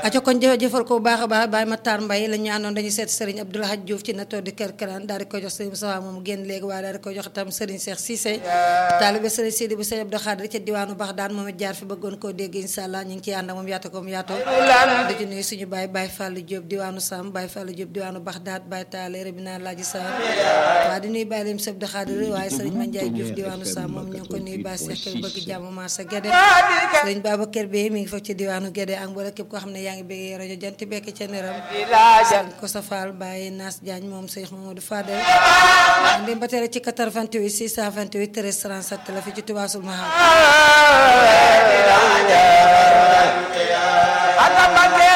aco kon jëf jëfal ko bu baax a baax Baye Matar Mbaye la ñu àndoon dañuy seet Serigne Abdoul Hadj Diouf ci na toog di kër Karaan daal di koy jox Serigne Moussa moom génn léegi waaye daal di koy jox itam Serigne Cheikh Cissé taalibe Serigne Sidi bu Serigne Abdou Khadir ca diwaanu Baxdaan moom it jaar fi bëggoon koo dégg incha allah ñu ngi ciy ànd ak moom yaata ko mu yaatoo di ci nuyu suñu Baye Baye Fallou Diop diwaanu Sam Baye Fallou Diop diwaanu Baxdaat Baye Taale Rabina Laaji Sarr waaw di nuyu Baye Lim Sëb Abdou Khadir waaye Serigne Mandiaye Diouf diwaanu Sam moom ñu ngi ko nuyu Baye Cheikh Kër bëgg jàmm Massa Guédé Serigne Babacar Bey mi ngi foofu ci diwaanu Guédé ak mboolem képp koo xam ne yaa ngi bëggee rajo Jant Bekk ca Neram Serigne Kosa Fall Baye Nas Diagne moom Cheikh Mamadou Fadel ndem ba tere ci 88 628 13 37 la fi ci Touba Sul Mahab